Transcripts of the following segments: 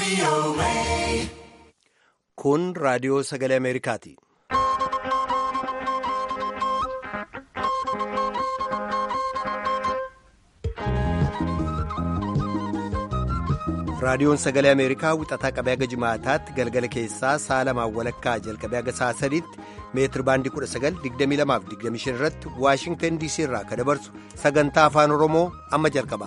Kun raadiyoo sagalee Ameerikaati. Raadiyoon sagalee Ameerikaa wixataa qabee haga jimaataatti galgala keessaa sa'a lamaan walakkaa jalqabee haga sa'a sadiitti meetir baandii 1922 irratti Waashingtan DC irraa akka dabarsu sagantaa afaan Oromoo amma jalqaba.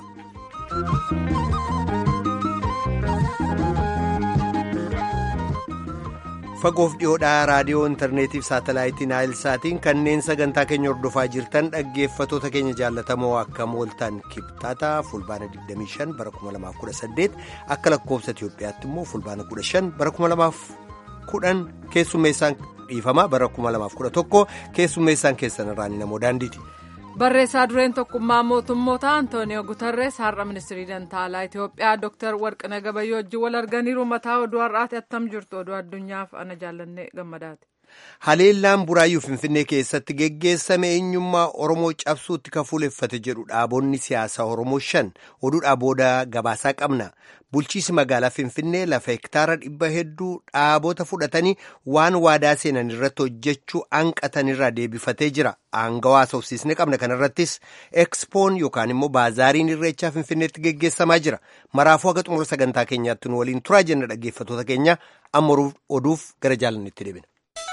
Fagoof dhiyoodhaa raadiyoo intarneetiif saatalaayitii naayilsaatiin kanneen sagantaa keenya hordofaa jirtan dhaggeeffatoota keenya jaallatamoo akka mooltan kibxata fulbaana 25 bara 2018 akka lakkoofsa Itiyoophiyaatti immoo fulbaana 15 bara 2010 keessummeessaan dhiifama bara 2011 keessummeessaan keessan irraan namoo daandiiti. barreessaa dureen tokkummaa mootummoota antooniyoo gutarrees har'a ministirii dantaalaa itiyoophiyaa dooktar warqina gabayyoo wajjin wal arganiiru mataa oduu har'aati attam jirtu oduu addunyaaf ana jaallanne gammadaati. haleellaan buraayyuu finfinnee keessatti geggeessame eenyummaa oromoo cabsuutti kafuuleffate jedhu dhaabonni siyaasaa oromoo shan oduudhaa booda gabaasaa qabna bulchiisi magaalaa finfinnee lafa hektaara dhibba hedduu dhaabota fudhatanii waan waadaa seenan irratti hojjechuu hanqatanirraa deebifatee jira aangawaa haasofsiisne qabna kanarrattis ekspoon yookaan immoo baazaariin irreechaa finfinneetti geggeessamaa jira maraafuu haga xumura sagantaa keenyaatti nu waliin turaa jenna dhaggeeffatoota keenya amma oduuf gara jaalannetti deebina.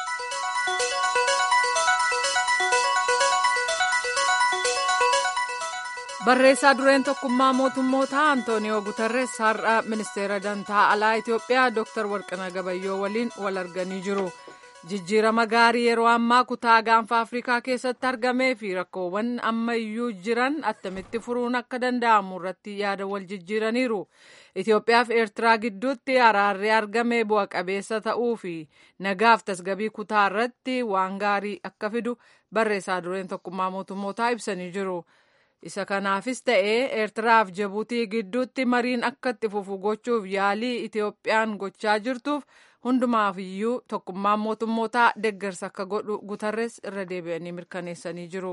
barreessaa dureen tokkummaa mootummoota antooniyoo gutarrees har'a ministeera dantaa alaa itiyoophiyaa dooktar warqina gabayyoo waliin wal arganii jiru jijjiirama gaarii yeroo ammaa kutaa gaanfa afrikaa keessatti argamee fi rakkoowwan ammayyuu jiran attamitti furuun akka danda'amu irratti yaada wal jijjiiraniiru itiyoophiyaa fi eertiraa gidduutti araarri argame bu'a qabeessa ta'uu fi nagaaf tasgabii kutaa irratti waan gaarii akka fidu barreessaa dureen tokkummaa mootummootaa ibsanii jiru. isa kanaafis ta'ee eertiraaf jabuutii gidduutti mariin akka itti fufu gochuuf yaalii itiyoophiyaan gochaa jirtuuf hundumaafiyyuu tokkummaan mootummootaa deeggarsa akka godhu gutarres irra deebi'anii mirkaneessanii jiru.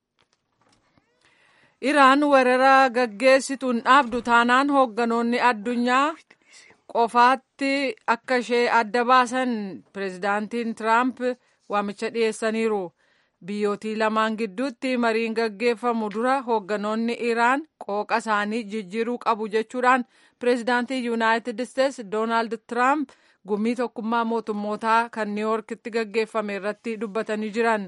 iraan weerara gaggeessituun dhaabdu taanaan hoogganoonni addunyaa qofaatti akka ishee adda baasan pireezidaantiin tiraamp waamicha dhiyeessaniiru. biyyootii lamaan gidduutti mariin gaggeeffamu dura hoogganoonni iraan qooqa isaanii jijjiiruu qabu jechuudhaan pireezidaantii yuunaayitid isteetsi doonaald tiraamp gumii tokkummaa mootummootaa kan niiwuorkitti gaggeeffame irratti dubbatanii jiran.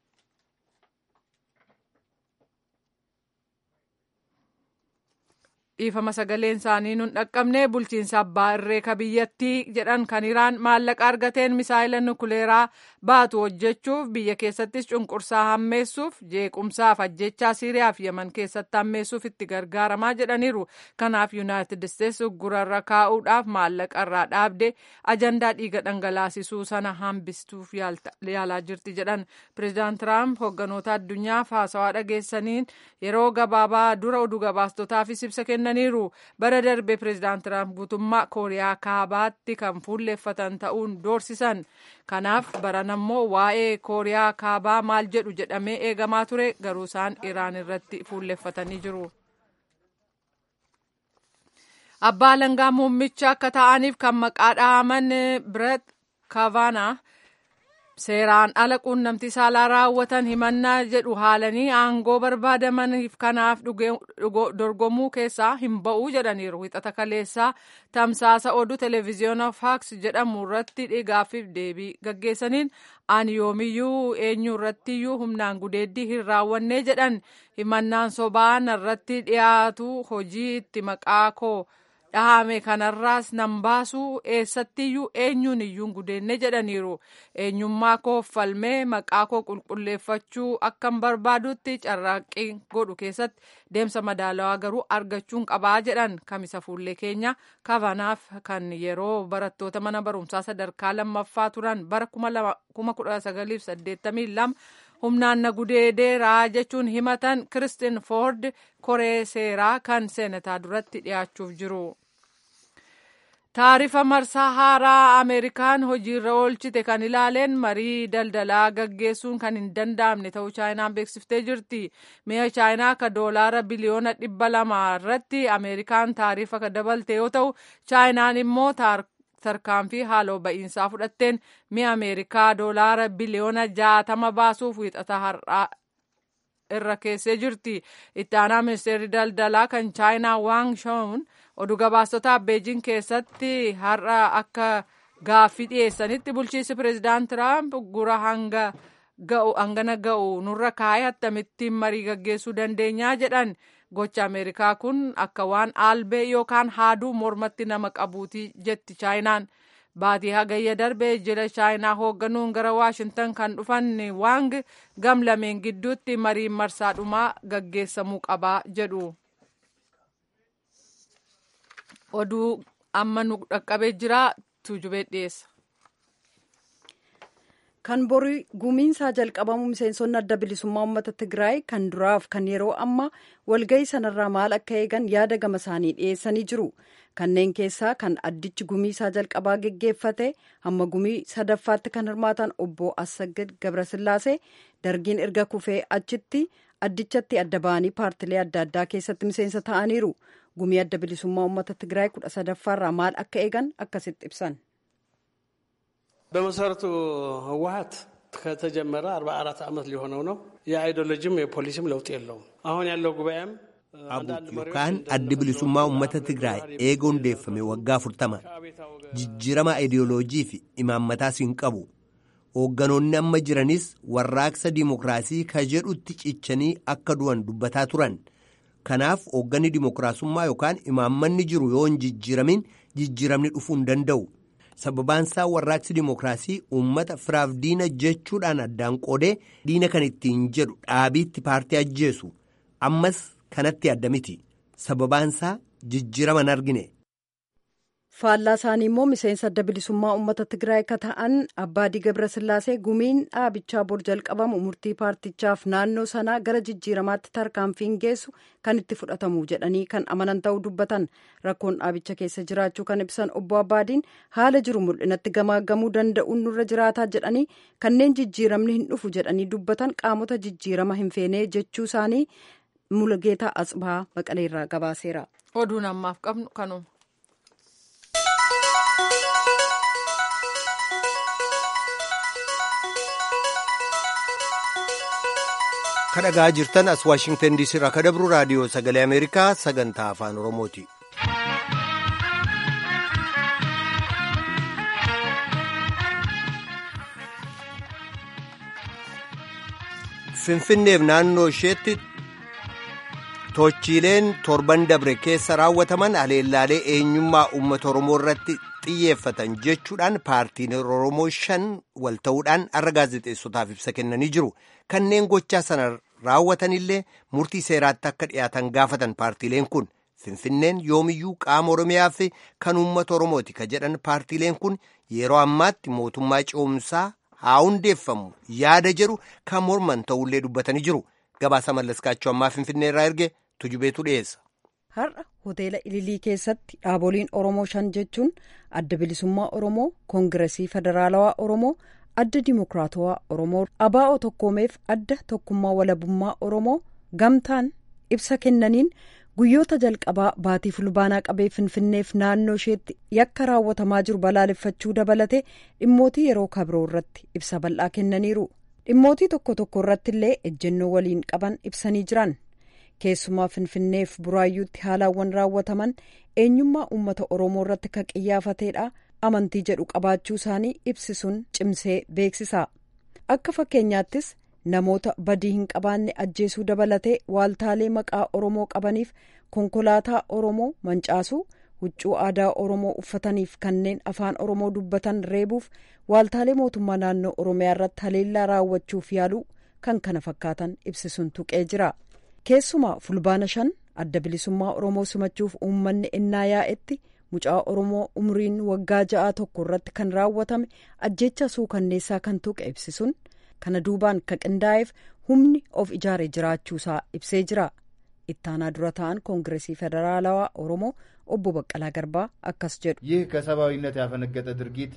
dhiifama sagaleen isaanii nun dhaqqabne bulchiinsa abbaa irreeka biyyattii jedhan kan iraan maallaqa argateen misaayila nukuleeraa baatu hojjechuuf biyya keessattis cunqursaa hammeessuuf jeequmsaaf ajjechaa siiriyaaf yaman keessatti hammeessuuf itti gargaaramaa jedhaniiru kanaaf yuunaayitid isteetsi uggurarra kaa'uudhaaf maallaqa irraa dhaabde ajandaa dhiiga dhangalaasisuu sana hambistuuf yaalaa jirti jedhan pireezidaant tiraamp hoogganoota addunyaaf haasawaa dhageessaniin yeroo gabaabaa dura oduu gabaastotaafis ibsa kennaniiru bara darbe pireezidaant tiraamp guutummaa kooriyaa kaabaatti kan fuulleeffatan ta'uun doorsisan kanaaf baran ammoo waa'ee kooriyaa kaabaa maal jedhu jedhamee eegamaa ture garuu isaan iraan irratti fuulleeffatanii jiru. abbaa alangaa muummicha akka ta'aniif kan maqaa dhahaman biret kavaanaa seeraan ala quunnamtii saalaa raawwatan himannaa jedhu haalanii aangoo barbaadamaniif kanaaf dorgomuu keessaa hin ba'uu jedhaniiru wixata kaleessaa tamsaasa oduu televiziyoona faaks jedhamu irratti dhigaaffiif deebii gaggeessaniin ani yoomiyyuu eenyu irrattiyyuu humnaan gudeeddii hin raawwannee jedhan himannaan sobaan irratti dhiyaatu hojii itti maqaa koo dhahame kanarraas nan baasuu eessattiyyuu eenyuun iyyuun gudeenne jedhaniiru eenyummaa koo falmee maqaa koo qulqulleeffachuu akkan barbaadutti carraaqqii godhu keessatti deemsa madaalawaa garuu argachuun qabaa jedhan kamisa fuullee keenya kavanaaf kan yeroo barattoota mana barumsaa sadarkaa lammaffaa turan bara 1982 humnaan na gudeedeeraa jechuun himatan kiristin foord koree seeraa kan seenataa duratti dhiyaachuuf jiru. taarifa marsaa haaraa ameerikaan hojiirra oolchite kan ilaaleen marii daldalaa gaggeessuun kan hin danda'amne ta'uu chaayinaan beeksiftee jirti mi'a chaayinaa akka doolaara biliyoona dhibba lama irratti ameerikaan taarifa ka dabalte yoo ta'u chaayinaan immoo tarkaanfii haaloo ba'iinsaa fudhatteen mi'a ameerikaa doolaara biliyoona jaatama baasuuf wiixata har'aa irra keessee jirti itti aanaa ministeerri daldalaa kan chaayinaa waang shawun oduu gabaastotaa beejin keessatti har'a akka gaaffii dhiyeessanitti bulchiinsi pireezidaant tiraamp gura hanga ga'u hangana ga'u nurra kaa'ee akkamittiin marii gaggeessuu dandeenyaa jedhan gocha ameerikaa kun akka waan aalbee yookaan haaduu mormatti nama qabuuti jetti chaayinaan baatii hagayya darbee jila chaayinaa hoogganuun gara waashintan kan dhufan waang gam lameen gidduutti mariin marsaadhumaa gaggeessamuu qabaa jedhu. oduu amma nu dhaqqabee jira tuujubee dhiyeessa. kan borii gumiinsaa jalqabamu miseensonni adda bilisummaa uummata tigraay kan duraaf kan yeroo ammaa walgahii sanarraa maal akka eegan yaada gama isaanii dhiyeessanii jiru kanneen keessaa kan addichi gumiisaa jalqabaa geggeeffate hamma gumii sadaffaatti kan hirmaatan obbo Assagid Gabrasillaasee dargiin erga kufee achitti addichatti adda ba'anii paartilee adda addaa keessatti miseensa ta'aniiru gumii adda bilisummaa uummata tigraay kudha sadaffaarraa maal akka eegan akkasitti ibsan. በመሰረቱ ህወሀት ከተጀመረ አርባ አራት ዓመት ሊሆነው ነው። የአይዲዮሎጂም የፖሊሲም ለውጥ የለውም። አሁን ያለው ጉባኤም yookaan addi bilisummaa uummata Tigraay eega hundeeffame waggaa afurtama jijjiirama ideoloojii fi imaammataas hin qabu. Hoogganoonni amma jiranis warraaqsa dimokiraasii ka jedhutti cichanii akka du'an dubbataa turan. Kanaaf hoogganni dimokiraasummaa yookaan imaammanni jiru yoo hin jijjiiramin jijjiiramni dhufuu hin danda'u. Sababaansaa warraaqsi dimokiraasii uummata firaaf diina jechuudhaan addaan qoodee diina kan ittiin jedhu dhaabiitti paartii ajjeesu. Ammas kanatti adda miti. Sababaansaa jijjiirama hin argine. faallaa isaanii immoo miseensa adda bilisummaa uummata tigraay akka ta'an abbaadii gabrasillaasee gumiin dhaabichaa bor jalqabamu murtii paartichaaf naannoo sanaa gara jijjiiramaatti tarkaanfiin geessu kan itti fudhatamu jedhanii kan amanan ta'uu dubbatan rakkoon dhaabicha keessa jiraachuu kan ibsan obbo abbaadiin haala jiru mul'inatti gamaagamuu danda'uun nurra jiraataa jedhanii kanneen jijjiiramni hin dhufu jedhanii dubbatan qaamota jijjiirama hin feenee jechuu isaanii mulgeetaa asbaa maqaleerraa gabaaseera. oduun ammaaf qabnu kanuma. kadhagaa jirtan as waashingtan diisii irraa kadabru raadiyoo sagalee ameerikaa sagantaa afaan oromooti. finfinneef naannoo isheetti tochiileen torban dabre keessa raawwataman haleellaalee eenyummaa uummata oromoo irratti xiyyeeffatan jechuudhaan paartiin oromoo shan wal ta'uudhaan har'a gaazexeessotaaf ibsa kennanii jiru kanneen gochaa sana raawwatanillee murtii seeraatti akka dhiyaatan gaafatan paartiileen kun finfinneen yoomiyyuu qaama oromiyaa fi kan uummata oromooti ka jedhan paartiileen kun yeroo ammaatti mootummaa ce'umsaa haa hundeeffamu yaada jedhu kan morman ta'ullee dubbatanii jiru gabaasa mallaskaachuu ammaa finfinnee irraa erge tujubeetu dhiyeessa. har'a hoteela ililii keessatti dhaaboliin oromoo shan jechuun adda bilisummaa oromoo koongiresii federaalawaa oromoo adda dimokiraatawaa oromoo abaa'oo tokkoomeef adda tokkummaa walabummaa oromoo gamtaan ibsa kennaniin guyyoota jalqabaa baatii fulbaanaa qabee finfinneef naannoo isheetti yakka raawwatamaa jiru balaaleffachuu dabalate dhimmootii yeroo kabiroo irratti ibsa bal'aa kennaniiru dhimmootii tokko tokko irratti illee ejjennoo waliin qaban ibsanii jiran keessumaa finfinneef buraayyuutti haalaawwan raawwataman eenyummaa uummata oromoo irratti kan qiyyaafateedha amantii jedhu qabaachuu isaanii ibsisuun cimsee beeksisa akka fakkeenyaattis namoota badii hin qabaanne ajjeesuu dabalatee waaltaalee maqaa oromoo qabaniif konkolaataa oromoo mancaasuu huccuu aadaa oromoo uffataniif kanneen afaan oromoo dubbatan reebuuf waaltaalee mootummaa naannoo oromiyaa irratti haleellaa raawwachuuf yaaluu kan kana fakkaatan ibsisuun tuqee jira keessumaa fulbaana shan adda bilisummaa oromoo simachuuf uummanni ennaa yaa'etti mucaa oromoo umriin waggaa ja'a tokko irratti kan raawwatame ajjeecha suukanneessaa kan tuqe ibsisuun kana duubaan ka qindaa'eef humni of ijaare jiraachuusaa ibsee jira ittaanaa dura ta'an koongiresii federaalawaa oromoo obbo Baqqalaa Garbaa akkas jedhu. ይህ ከሰብአዊነት ያፈነገጠ ድርጊት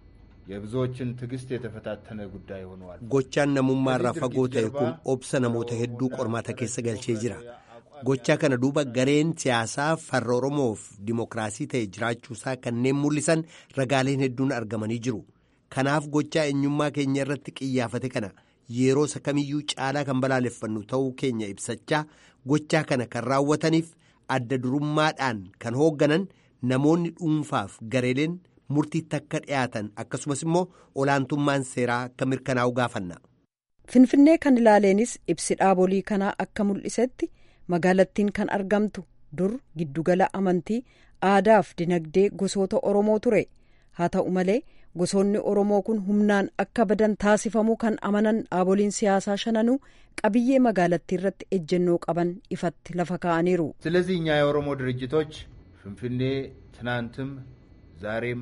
የብዙዎችን ትዕግስት የተፈታተነ ጉዳይ ሆነዋል። gochaan namummaarraa fagoo ta'e kun obsa namoota hedduu qormaata keessa galchee jira. gochaa kana duuba gareen siyaasaa farra oromoof dimokiraasii ta'e jiraachuusaa kanneen mul'isan ragaaleen hedduun argamanii jiru. kanaaf gochaa eenyummaa keenya irratti qiyyaafate kana yeroo isa kamiyyuu caalaa kan balaaleffannu ta'uu keenya ibsachaa gochaa kana kan raawwataniif adda durummaadhaan kan hoogganan namoonni dhuunfaaf gareeleen murtiitti akka dhiyaatan akkasumas immoo olaantummaan seeraa akka mirkanaa'u gaafanna. Finfinnee kan ilaaleenis ibsi dhaabolii kanaa akka mul'isetti magaalattiin kan argamtu dur giddugala amantii aadaaf dinagdee gosoota Oromoo ture haa ta'u malee gosoonni Oromoo kun humnaan akka badan taasifamuu kan amanan dhaaboliin siyaasaa shananuu qabiyyee magaalattii irratti ejjennoo qaban ifatti lafa kaa'aniiru. ስለዚህ እኛ የኦሮሞ ድርጅቶች ፍንፍኔ ትናንትም ዛሬም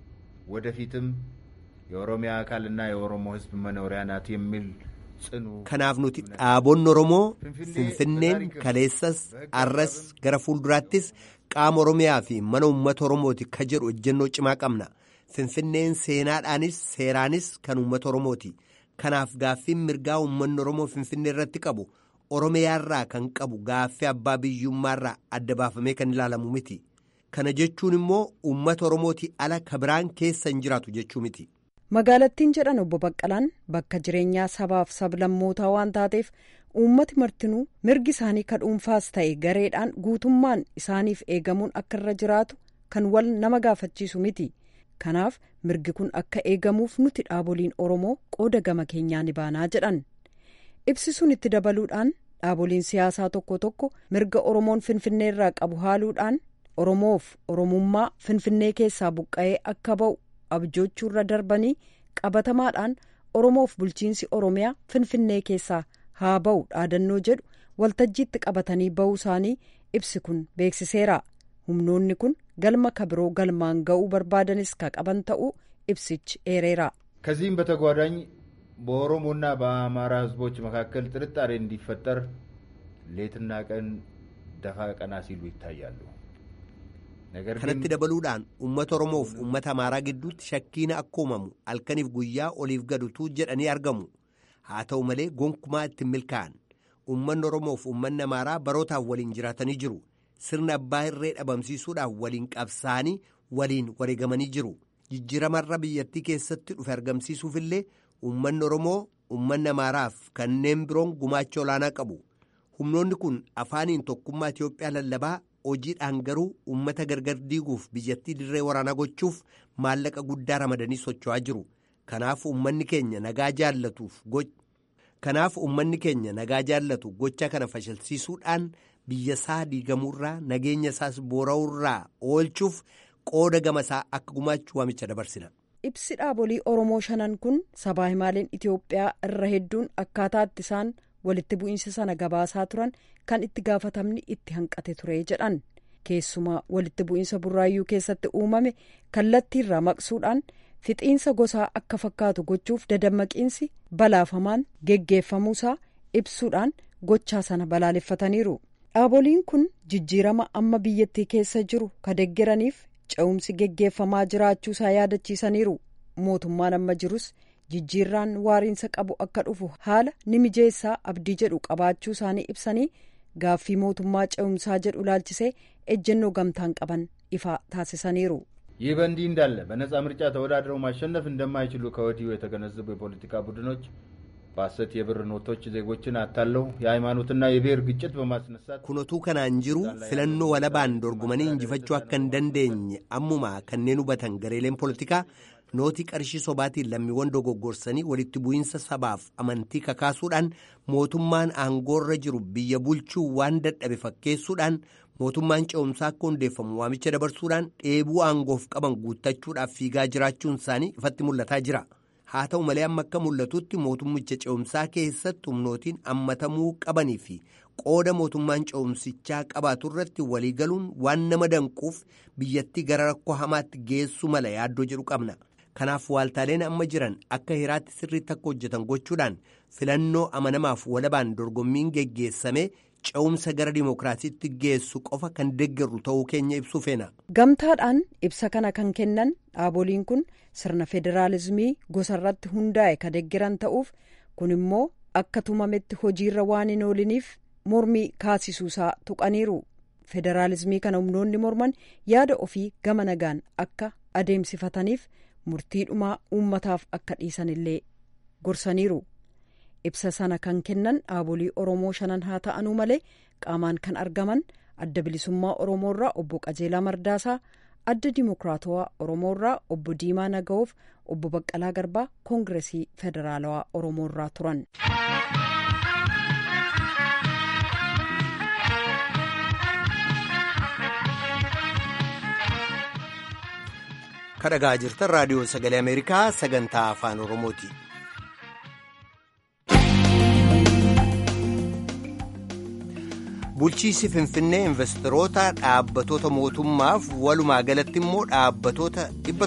ወደፊትም የኦሮሚያ አካልና የኦሮሞ ሕዝብ መኖሪያ ናት የሚል ጽኑ kanaaf nuti dhaabonni oromoo finfinneen kaleessas arras gara fuulduraattis qaama oromiyaa fi mana uummata oromooti ka jedhu ejjennoo cimaa qabna finfinneen seenaadhaanis seeraanis kan uummata oromooti kanaaf gaaffiin mirgaa uummanni oromoo finfinnee irratti qabu oromiyaarraa kan qabu gaaffii abbaa biyyummaarraa adda baafamee kan ilaalamu miti kana jechuun immoo uummata oromootii ala ka biraan keessa hin jiraatu jechuu miti. magaalattiin jedhan obbo Baqqalaan bakka jireenyaa sabaaf sablammootaa waan taateef uummati martinuu mirgi isaanii ka dhuunfaas ta'e gareedhaan guutummaan isaaniif eegamuun akka irra jiraatu kan wal nama gaafachiisu miti kanaaf mirgi kun akka eegamuuf nuti dhaaboliin oromoo qooda gama keenyaa ni baanaa jedhan ibsi sun itti dabaluudhaan dhaaboliin siyaasaa tokko tokko mirga oromoon finfinnee irraa qabu haaluudhaan oromoof oromummaa finfinnee keessaa buqqa'ee akka ba'u abjoochuurra darbanii qabatamaadhaan oromoof bulchiinsi oromiyaa finfinnee keessaa haa ba'u dhaadannoo jedhu waltajjiitti qabatanii ba'uu isaanii ibsi kun beeksiseera humnoonni kun galma kabiroo galmaan ga'uu barbaadanis ka qaban ta'uu ibsichi eereera. ከዚህም በተጓዳኝ በኦሮሞና በአማራ ሕዝቦች መካከል ጥርጣሬ እንዲፈጠር ሌትና ቀን ደፋ ቀና ሲሉ ይታያሉ። ነገር ግን kanatti dabaluudhaan uummata oromoof uummata amaaraa gidduutti shakkiina akka uumamu halkaniif guyyaa oliif gadutu jedhanii argamu haa ta'u malee gonkumaa ittiin milkaa'an uummanni oromoof uummanni amaaraa barootaaf waliin jiraatanii jiru sirna abbaa irree dhabamsiisuudhaaf waliin qabsaa'anii waliin wareegamanii jiru jijjiiramarra biyyattii keessatti dhufe argamsiisuufillee uummanni oromoo uummanni amaaraaf kanneen biroon gumaacha olaanaa qabu humnoonni kun afaaniin tokkummaa itiyoophiyaa lallabaa hojiidhaan garuu uummata gargar diiguuf biyyattii dirree waraanaa gochuuf maallaqa guddaa ramadanii socho'aa jiru kanaaf uummanni keenya nagaa jaallatuuf kanaaf uummanni keenya nagaa jaallatu gocha kana fashalsiisuudhaan biyya isaa diigamuurraa nageenya isaas boora'uurraa oolchuuf qooda gamasaa akka gumaachuu waamicha dabarsina. ibsi dhaabolii oromoo shanan kun sabaa himaaleen itiyoophiyaa irra hedduun akkaataatti isaan walitti bu'iinsa sana gabaasaa turan kan itti gaafatamni itti hanqate ture jedhan keessumaa walitti bu'iinsa burraayyuu keessatti uumame kallattiirraa maqsuudhaan fixiinsa gosaa akka fakkaatu gochuuf dadammaqiinsi balaafamaan geggeeffamuusaa ibsuudhaan gochaa sana balaaleffataniiru dhaaboliin kun jijjiirama amma biyyattii keessa jiru ka deggeraniif ce'umsi geggeeffamaa jiraachuusaa yaadachiisaniiru mootummaan amma jirus jijjiirraan waariinsa qabu akka dhufu haala ni mijeessaa abdii jedhu qabaachuu isaanii ibsanii gaaffii mootummaa ce'umsaa jedhu ilaalchisee ejjennoo gamtaan qaban ifa taasisaniiru. ይህ በእንዲህ እንዳለ በነጻ ምርጫ ተወዳድረው ማሸነፍ እንደማይችሉ ከወዲሁ የተገነዘቡ የፖለቲካ ቡድኖች በሐሰት የብር ኖቶች ዜጎችን አታለው የሃይማኖትና የብሔር ግጭት በማስነሳት kunotuu kanaan jiru filannoo walabaan dorgomanii injifachuu akka hin dandeenye ammuma kanneen hubatan gareeleen poolitikaa nootii qarshii sobaatiin lammiiwwan dogoggorsanii walitti bu'iinsa sabaaf amantii kakaasuudhaan mootummaan aangoorra jiru biyya bulchuu waan dadhabe fakkeessuudhaan mootummaan ce'umsaa akka hundeeffamu waamicha dabarsuudhaan dheebuu aangoof qaban guuttachuudhaaf fiigaa jiraachuun isaanii ifatti mul'ataa jira. haa ta'u malee amma akka mul'atutti mootummicha ce'umsaa keessatti humnootiin hammatamuu qabanii fi qooda mootummaan ce'umsichaa qabaatu irratti waliigaluun waan nama danquuf biyyattii gara rakkoo hamaatti geessu mala yaaddoo jedhu qabna. kanaaf waaltaaleen amma jiran akka hiraatti sirriitti akka hojjetan gochuudhaan filannoo amanamaaf walabaan dorgommiin geggeessame ce'umsa gara dimookiraasiitti geessu qofa kan deeggarru ta'uu keenya ibsuu feena. Gamtaadhaan ibsa kana kan kennan dhaaboliin kun sirna federaalizimii gosarratti hundaa'e ka deeggaran ta'uuf kun immoo akka tumametti hojiirra waan hin ooliniif mormii kaasisuusaa tuqaniiru. Federaalizimii kana humnoonni morman yaada ofii gama nagaan akka adeemsifataniif murtiidhumaa uummataaf akka dhiisanillee gorsaniiru. ibsa sana kan kennan dhaabolii oromoo shanan haa ta'anuu malee qaamaan kan argaman adda bilisummaa oromoorraa obbo qajeelaa mardaasaa adda dimokiraatawaa oromoorraa obbo diimaa naga'oof obbo baqqalaa garbaa koongiresii federaalawaa oromoorraa turan. kadhagaa jirtan raadiyoo sagalee ameerikaa sagantaa afaan oromooti. bulchiisi finfinnee investoroota dhaabbatoota mootummaaf walumaa galatti immoo dhaabbatoota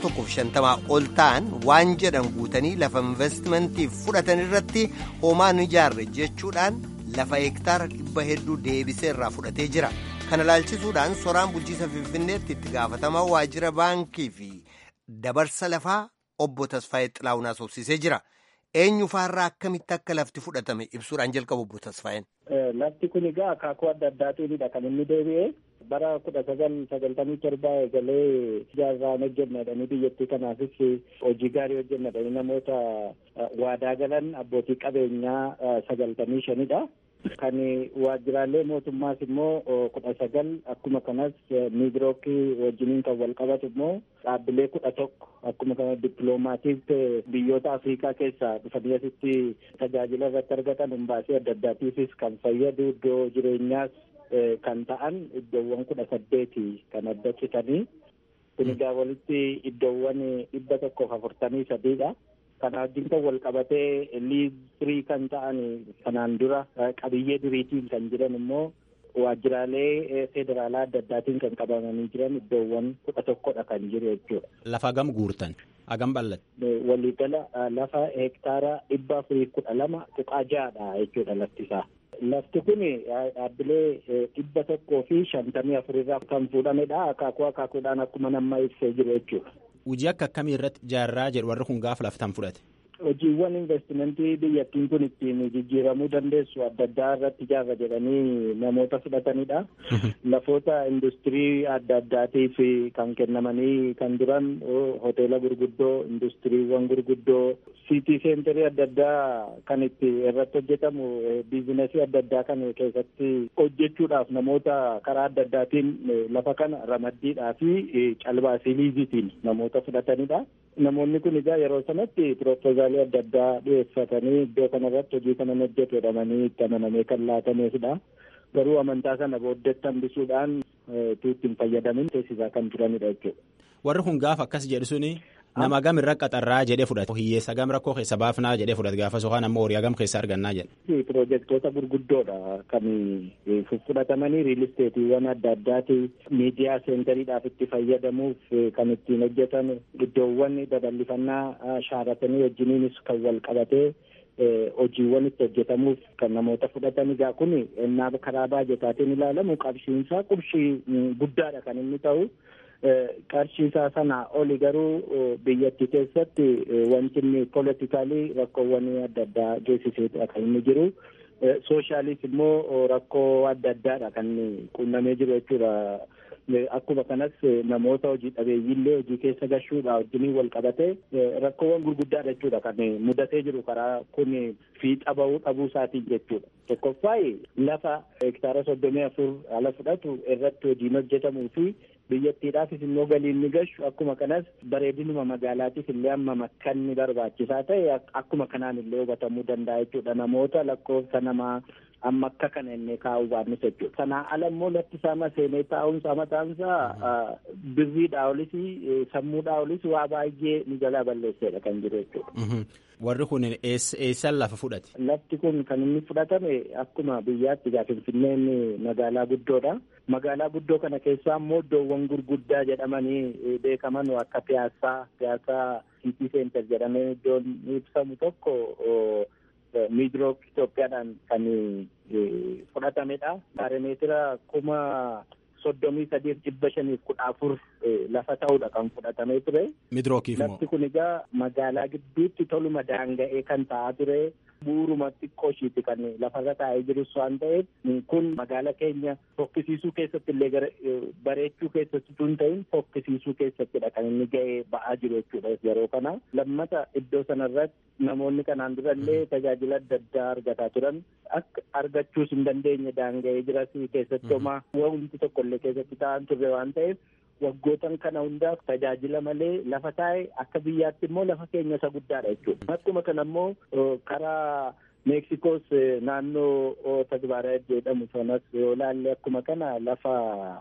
150 ol ta'an waan jedhan guutanii lafa investimantiif fudhatan irratti homaa hin ijaarre jechuudhaan lafa hektaara dhibba hedduu deebisee irraa fudhatee jira kana ilaalchisuudhaan soraan bulchiisa finfinneetti itti gaafatamaa waajjira baankii fi dabarsa lafaa obbo Tasfaayee Xilaawun haasofsiisee jira. eenyu faarraa akkamitti akka lafti fudhatame ibsuudhaan jalqabu obbo Tasfaayeen. Lafti kun egaa akaakuu adda addaatiinidha kan inni deebi'e bara kudha sagal sagaltamii torba eegalee ijaarraan hojjennadhanii biyyattii kanaafis hojii gaarii hojjennadhanii namoota waadaa galan abbootii qabeenyaa sagaltamii shanidha. Kan waajjiraalee mootummaas immoo kudha sagal akkuma kanas miidirookii wajjiniin kan wal qabatu immoo dhaabbilee kudha tokko akkuma kana dippiloomaatiif biyyoota Afrikaa keessaa dhufanii asitti tajaajila irratti argatan humbaasii adda addaatiifis kan fayyadu iddoo jireenyaas kan ta'an iddoowwan kudha saddeeti kan adda citanii kun egaa walitti iddoowwan dhibba tokkoof afurtamii sadiidha. Kana wajjin kan wal qabatee liizirii kan ta'an kanaan dura qabiyyee duriitiin kan jiran immoo waajjiraalee federaalaa adda addaatiin kan qabamanii jiran iddoowwan kudha tokkodha kan jiru jechuudha. Lafa hagam guurtan hagam bal'ate. Waliigala lafa hektaara dhibba afurii kudha lama tuqaa ja'adha jechuudha lafti isaa. Lafti kun dhaabbilee dhibba tokkoo fi shantamii afurirraa kan fuudhamedha. Akaakuu akaakuudhaan akkuma nama ibsee jiru jechuudha. Hojii akka akkamii irratti ijaarraa jedhu warri kun gaafa laftan fudhate. Hojiiwwan investimentii biyyattiin kun ittiin jijjiiramuu dandeessu adda addaa irratti ijaarra jedhanii namoota fudhatanidha. Lafoota industirii adda addaatiif kan kennamanii kan duran hoteela gurguddoo, industiriiwwan gurguddoo, siitii seenterii adda addaa kan itti irratti hojjetamu biizinasii adda addaa kan keessatti hojjechuudhaaf namoota karaa adda addaatiin lafa kana ramaddiidhaa fi calbaasii liizitiin namoota fudhatanidha. Namoonni kun egaa yeroo sanatti piroopoozaalii adda addaa dhiyeeffatanii iddoo kanarratti hojii kana hojjetu jedhamanii itti amanamee kan laatameefidha. Garuu amantaa sana booddeetti hambisuudhaan tuutti hin fayyadamin teessisaa kan turanidha jechuudha. Warri kun gaafa akkas jedhu suni nama gam irra qaxarraa jedhee fudhate hiyyeessa gam rakkoo keessa baafnaa jedhee fudhate gaafa sokaan ammoo horii gam keessa argannaa jedhe. Piroojeektoota gurguddoodha kan fudhatamanii riilisteetiiwwan adda addaati miidiyaa seentariidhaaf itti fayyadamuuf kan ittiin hojjetan iddoowwan babal'ifannaa shaaratanii wajjiniinis kan wal qabatee hojiiwwan itti hojjetamuuf kan namoota fudhatan egaa kun ennaa karaa baajetaatiin ilaalamu qarshiinsaa qarshii guddaadha kan inni ta'u. qarshiisaa sana oli garuu biyyattii keessatti wanti inni politikaalii rakkoowwan adda addaa geessiseedha kan inni jiru. Sooshaaliis immoo rakkoo adda addaadha kan qunnamee jiru jechuudha. Akkuma kanas namoota hojii dhabeeyyiillee hojii keessa gashuudha wajjiniin wal qabatee rakkoowwan gurguddaadha jechuudha kan mudatee jiru karaa kun fiixa bahuu dhabuu isaatiin jechuudha. Tokkoffaa lafa hektaara soddomii afur ala fudhatu irratti hojiin hojjetamuu fi biyyattiidhaafis immoo galiin ni gashu akkuma kanas bareedinuma magaalaatiif illee amma makkanni barbaachisaa ta'e akkuma kanaan illee hubatamuu danda'a jechuudha namoota lakkoofsa namaa amma akka kana inni kaa'uu baannis jechuudha. Sanaa ala immoo lafti isaa seenee taa'umsa mataansaa birriidhaa olis sammuudhaa olis waa baay'ee ni jalaa balleesseedha kan jiru jechuudha. Warri kun eessan lafa fudhate? Lafti kun kan inni fudhatame akkuma biyyaatti egaa Finfinneen magaalaa guddoodha. Magaalaa guddoo kana keessaa immoo iddoowwan gurguddaa jedhamanii beekaman akka piyaasaa, piyaasaa Siiti Seentar jedhamee iddoon ibsamu tokko miidrook Itoophiyaadhaan kan fudhatamedha. Baaromeetira kuma soddomii sadiif dhibba shaniif kudha afur lafa ta'uudha kan fudhatamee ture. Midrookiif moo? Lafti kun egaa magaalaa gidduutti toluma daanga'ee kan ta'aa ture. Buuruma xiqqoo ishiiti kan lafarra taa'ee jirus waan ta'eef kun magaala keenya fokkisiisuu keessatti illee bareechuu keessatti tun ta'in fokkisiisuu keessattidha kan inni ga'ee ba'aa jiru jechuudha yeroo kana. Lammata iddoo sanarratti namoonni kanaan durallee tajaajila adda addaa argataa turan akka argachuus hin dandeenye daanga'ee jiras keessatti homaa wanti tokkollee keessatti ta'an turre waan ta'eef waggootan kana hundaaf tajaajila malee lafa taa'e akka biyyaatti immoo lafa keenya isa guddaadha jechuudha. Akkuma kana immoo karaa Meeksikoos naannoo Tagbaaraayit jedhamu sanas yoo ilaalle akkuma kana lafa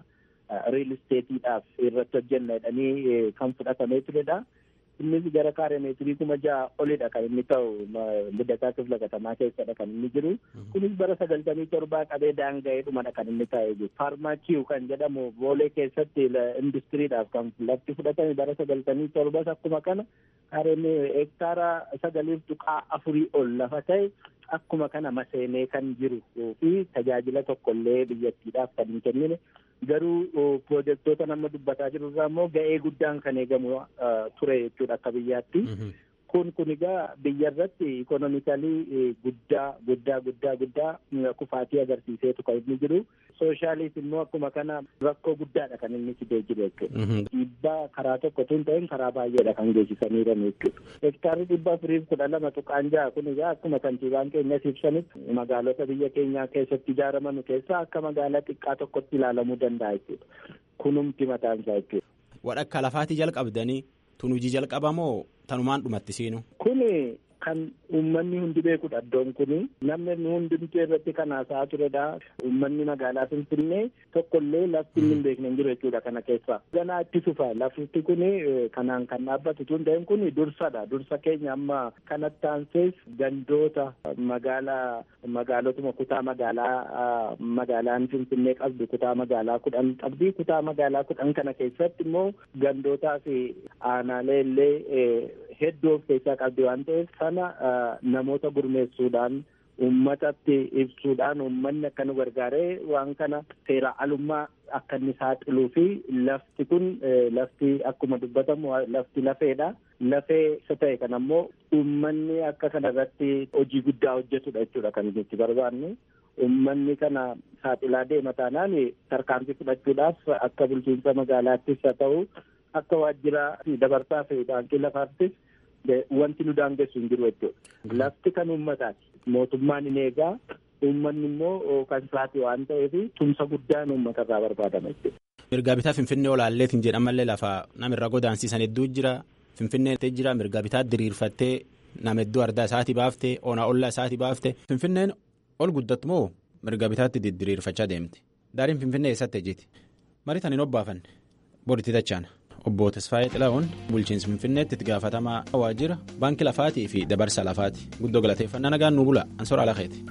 riil isteetiidhaaf irratti hojjenna jedhanii kan fudhatamee turedha. Innis gara kaaree meetirii kuma ja'a olidha kan inni ta'u liddataa kifla katamaa keessadha kan inni jiru. Kunis bara sagaltamii torbaa qabee daanga'ee dhumadha kan inni taa'ee jiru. Faarmaakiiw kan jedhamu boolee keessatti industiriidhaaf kan lafti fudhatame bara sagaltamii torbas akkuma kana kaareen hektaara sagaliif tuqaa afurii ol lafa ta'e akkuma kana maseenee kan jiru fi tajaajila tokkollee biyyattiidhaaf kan hin kennine garuu pirojektoota nama dubbataa jiru irraa immoo ga'ee guddaan kan eegamu ture jechuudha akka biyyaatti. Kun kun egaa biyya irratti ikonomikalii guddaa guddaa guddaa guddaa kufaatii agarsiiseetu kan inni jiru. Sooshaaliis immoo akkuma kana rakkoo guddaadha kan inni fidee jiru jechuudha. Dhiibbaa karaa tokko tun ta'in karaa baay'eedha kan geessisanii jiran jechuudha. Hektaarri dhibba afuriif kudha lama tuqaan ja'a kun egaa akkuma kantiibaan keenyas ibsanitti magaalota biyya keenyaa keessatti ijaaraman keessaa akka magaalaa xiqqaa tokkotti ilaalamuu danda'a jechuudha. Kunumti mataan isaa jechuudha. Wadhakka lafaatii jalqabdanii tun hojii jalqabamoo tanumaan dhumatti seenu. Kuni kan uummanni hundi beekudha iddoon kuni namni hundumtuu irratti kan haasa'aa turedha. Uummanni magaalaa Finfinnee tokkollee lafti inni hin beekne hin jiru jechuudha kana keessaa. Ganaa itti fufa lafti kuni kanaan kan dhaabbatu tun ta'een kuni dursadha. Dursa keenya amma kanatti aansees gandoota magaalaa magaalotuma kutaa magaalaa magaalaan Finfinnee qabdu kutaa magaalaa kudhan qabdi. Kutaa magaalaa kudhan kana keessatti immoo gandootaa fi aanaalee illee hedduu of keessaa qabdi waan ta'eef sana namoota gurmeessuudhaan uummatatti ibsuudhaan uummanni akka nu gargaaree waan kana seera alummaa akka inni saaxiluu fi lafti kun lafti akkuma dubbatamu lafti lafeedha. Lafee isa ta'e kana ammoo uummanni akka kana irratti hojii guddaa hojjetudha jechuudha kan nuti barbaannu. Uummanni kana saaxilaa deema taanaan tarkaanfii fudhachuudhaaf akka bulchiinsa magaalaattis haa ta'u akka waajjira dabarsaa fi baankii lafaattis wanti nu daangessu hin jiru jechuudha. Lafti kan uummataati. Mootummaan hin eegaa uummanni immoo kan isaati waan ta'eef tumsa guddaan uummata irraa barbaadama jechuudha. Mirgaa bitaa Finfinnee olaalleetiin jedhamallee lafa namirra godaansiisan hedduu jira. Finfinnee jira mirgaa bitaa diriirfattee nama hedduu ardaa isaatii baaftee onaa ollaa isaatii baaftee. Finfinneen ol guddattu moo mirgaa bitaatti diriirfachaa deemti. Daariin Finfinnee eessatti ejjiti. Mariitan hin obbaafanne. Boritti tachaana. Obbo Tasfaayee Xilahuun bulchiinsa Finfinneetti itti gaafatamaa waajjira baankii lafaatii fi dabarsa lafaati. Guddoo galateeffannaa nagaan nu bula. Ansoora Alakeeti.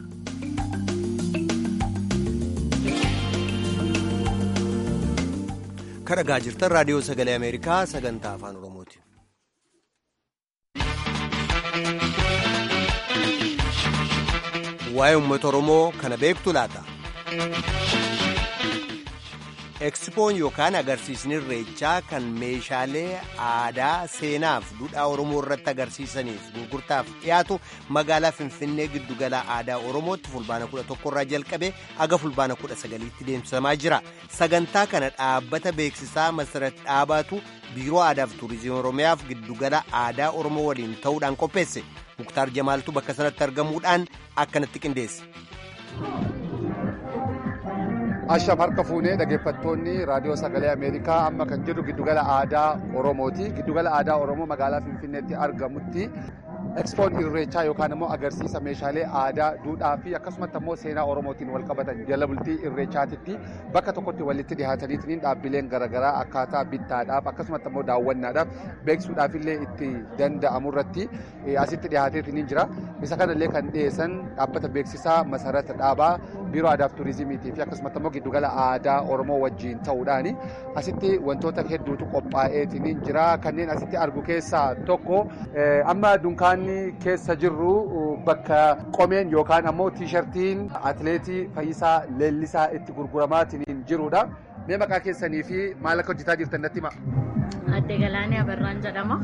Kan dhagaa jirtan raadiyoo sagalee Ameerikaa sagantaa afaan Oromooti. Waa'ee uummata Oromoo kana beektu laata? Ekspoon yookaan agarsiisni irreechaa kan meeshaalee aadaa seenaaf duudhaa Oromoo irratti agarsiisaniif gurgurtaaf dhiyaatu magaalaa Finfinnee giddugala aadaa Oromootti fulbaana 11 irraa jalqabee aga fulbaana 19tti deemsifamaa jira. Sagantaa kana dhaabbata beeksisaa Masarat Dhaabaatu Biiroo Aadaa fi Turizimii Oromiyaaf giddugala aadaa Oromoo waliin ta'uudhaan qopheesse. Muktaar Jamaaltu bakka sanatti argamuudhaan akkanatti qindeesse. Asham harka fuunee dhaggeeffattoonni raadiyoo sagalee Ameerikaa amma kan jiru giddugala aadaa Oromooti. Giddugala aadaa Oromoo magaalaa Finfinneetti argamutti Ekspoon irreechaa yookaan immoo agarsiisa meeshaalee aadaa, duudhaa fi akkasumas immoo seenaa Oromootiin wal qabatan jala bultii irreechaatitti bakka tokkotti walitti dhiyaataniitiin dhaabbileen garaagaraa akkaataa bittaadhaaf akkasumas immoo daawwannaadhaaf beeksisuudhaaf illee itti danda'amu irratti asitti dhiyaateetiin jira. Isa kanallee kan dhiyeessan dhaabbata beeksisaa masarata dhaabaa biiroo aadaa fi turizimiitii fi akkasumas immoo giddugala aadaa Oromoo wajjin ta'uudhaani asitti wantoota hedduutu qophaa'eetiin jira. Kanneen asitti argu keessaa tokko amma dunkaana waan keessa jirru bakka qomeen yookaan ammoo tiishartiin atileetii Fayyisaa Leellisaa itti gurguramaatiin jirudha. Mee maqaa keessanii fi maal akka hojjetaa jirtan natti hima. Adde Galaanee Abarraan jedhama.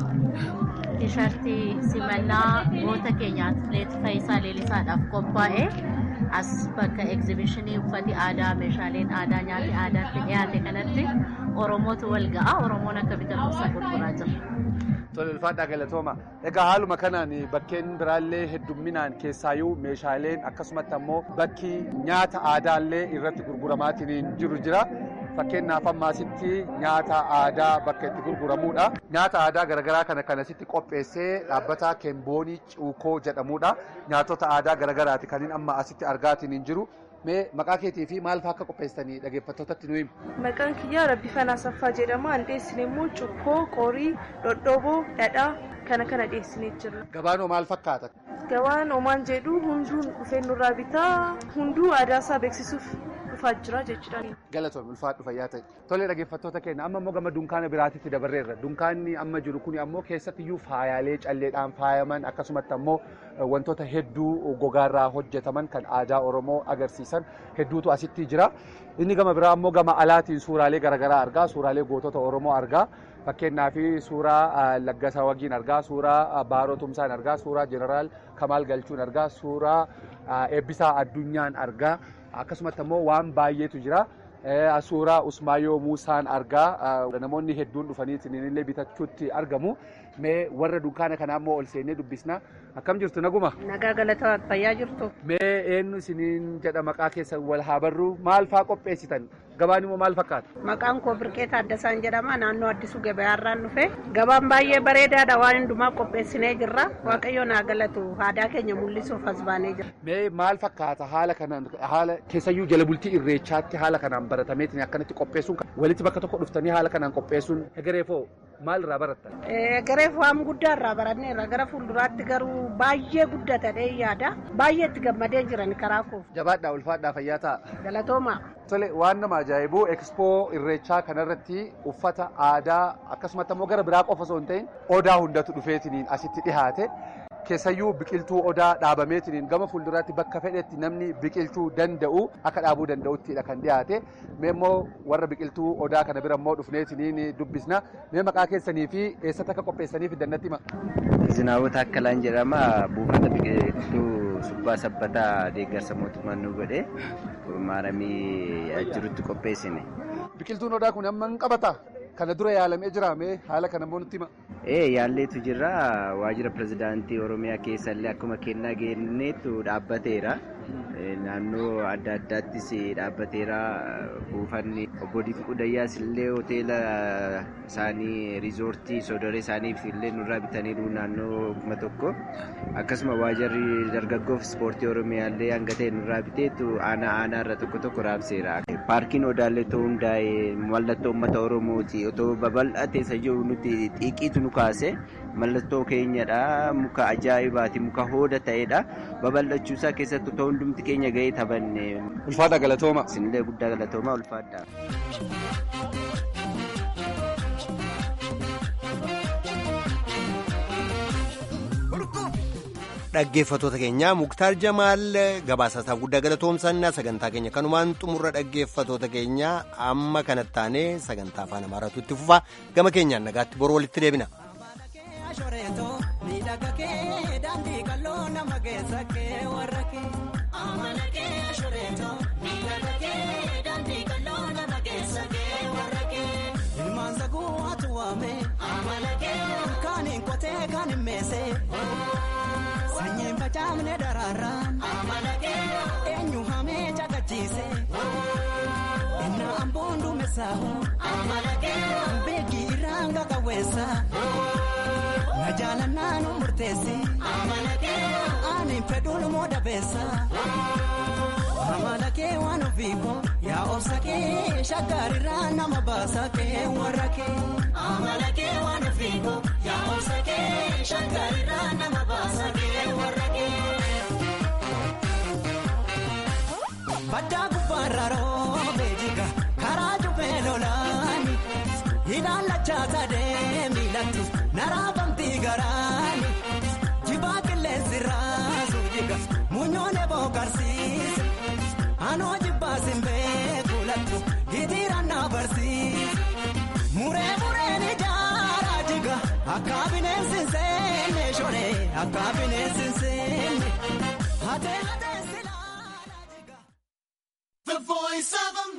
Tiishartii simannaa goota keenya atileetii Fayyisaa Leellisaadhaaf qophaa'e as bakka egzibishinii uffati aadaa meeshaaleen aadaa nyaati aadaatti dhiyaate kanatti Oromootu wal ga'a. Oromoon akka bitatuusaa gurguraa jira. Tole ulfaadhaa galatooma. Egaa haaluma kanaan bakkeen biraallee heddumminaan keessaayyuu meeshaaleen akkasumatti ammoo bakki nyaata aadaallee irratti gurguramaatiin jiru jira. Fakkeenyaaf ammaasitti nyaata aadaa bakka itti gurguramudha. Nyaata aadaa garaagaraa kana kanasitti qopheessee dhaabbata Keemboonii Cuukoo jedhamudha. Nyaatota aadaa garaagaraati kan amma asitti argaatiin jiru. Mee maqaa keetii fi maal fa'aa akka qopheessanii dhaggeeffattootatti nu himu? Maqaan kiyyaa Rabbifanaa Saffaa jedhama. An dhiyeessine immoo cuukkoo, qorii, dhodhoboo, dhadhaa kana kana dhiyeessinee jirra. Gabaan maal fakkaata? Gabaan omaan jedhu hunduu dhufee nurraa bitaa hunduu aadaa isaa beeksisuuf dhufaa jira jechuudha. Galatoon ulfaadhu fayyaa ta'e. Tole dhaggeeffattoota keenya amma immoo gama dunkaana biraatitti dabarreerra. Dunkaanni amma jiru kun ammoo keessattiyyuu faayaalee calleedhaan faayaman akkasumatti ammoo wantoota hedduu gogaarraa hojjetaman kan aadaa Oromoo agarsiisan hedduutu asitti jira. Inni gama biraa ammoo gama alaatiin suuraalee garaagaraa argaa. Suuraalee gootota Oromoo argaa. Fakkeenyaaf suuraa Laggasaa Wagiin argaa, suuraa Baaroo Tumsaan argaa, suuraa Jeneraal Kamaal Galchuun argaa, suuraa Eebbisaa Addunyaan argaa. Akkasumatti ammoo waan baay'eetu jira. Suuraa Usmaayoo Muusaan argaa. Namoonni hedduun dhufanii illee bitachuutti argamu. Mee warra dunkaana kanaa immoo ol seennee dubbisna. Akkam jirtu naguma? Nagaa galataa fayyaa jirtu. Mee eenyu isiniin jedha maqaa keessan wal haa barru maal fa'aa qopheessitan? Gabaan immoo maal fakkaata? Maqaan koo Birqee Taaddasaan jedhama. Naannoo Addisuu Gabayaarraan dhufe. Gabaan baay'ee bareedaadha. Waan hundumaa qopheessinee jirra. Waaqayyo naa galatu. Aadaa keenya mul'isuuf as baanee jira. Mee maal fakkaata haala kanaan haala keessayyuu jala bultii irreechaatti haala kanaan baratameetiin akkanatti qopheessuun walitti bakka tokko dhuftanii haala kanaan qopheessuun egereefoo maal irraa barattan? Egereef waan guddaa irraa baranneerra gara fuulduraatti garuu baay'ee guddatadhee yaada. Baay'ee itti gammadee jiran karaa koo. Jabaadhaa ulfaadhaa fayyaa ta'a. Galatooma. Tole waan nama ajaa'ibu ekspoo irreechaa kanarratti uffata aadaa akkasumatti ammoo gara biraa qofa osoo hin ta'in odaa hundatu dhufeetiniin asitti dhihaate. Keessayyuu biqiltuu odaa dhaabameetiniin gama fuulduraatti bakka fedhetti namni biqilchuu danda'u akka dhaabuu danda'uttidha kan dhiyaate. Mee immoo warra biqiltuu odaa kana bira immoo dhufneetiniin dubbisna. Mee maqaa keessanii fi eessatti akka qopheessaniif dannatti hima. Zinaawota Akkalaan jedhama. Buufata biqiltuu subbaa sabbataa deeggarsa mootummaan nu godhe maaramii jirutti qopheessine. Biqiltuun odaa kun amma hin qabataa? Kana dura yaalamee jira mee haala kana immoo nutti hima? Ee yaalleetu jira waajjira pirezidaantii Oromiyaa keessallee akkuma kennaa kenneetu dhaabbateera. Naannoo adda addaattis dhaabbateera. Buufanni obbo Dinquu Dayyaas illee hoteela isaanii riizoortii soodoree isaaniif illee nurraa bitaniiru naannoo kuma tokko. Akkasuma waajjirri dargaggoof ispoortii Oromiyaa illee hanga ta'e nurraa biteetu aanaa aanaa irra tokko tokko raabseera. Paarkiin Odaallee ta'uu hundaa'e mallattoo uummata Oromooti. Otoo babal'atee isa jiru nuti xiiqiitu nu kaase mallattoo keenyadha. Muka ajaa'ibaati. Muka hooda ta'edha. Babal'achuu isaa keessatti otoo hundumti keenya gahee taphanne. Ulfaadha galatooma. Isinillee guddaa galatooma ulfaadha. Dhaggeeffattoota keenya Muktaar Jamaal gabaasaasaa guddaa galatoomsannaa sagantaa keenya kanumaan xumurra dhaggeeffattoota keenya amma kanatti taanee sagantaa afaan amaaraatu itti fufa gama keenyaan nagaatti boru walitti deebina. Sanyiin facaafne daraaraan eenyu hamee caqachiise inni amboon duumessaahu beekii irraan qaqawweessa na jaalannaa nu murteessi ani fedhuun moo dabeessa amala kee waan ofiiko yaa obsa kee shaggaarirraa nama baasa kee warra kee amala kee waan ofiiko yaa obsa kee shaggaarirraa nama baasa kee warra kee. Baddaa gubbaarra roobee jiga karaa jubbee lolaani hidhaan lachaa sadee miilatti naraafamtii garaani jiba akka bineensi seenne shoree akka bineensi seenne hatee hatee silaa. The voice of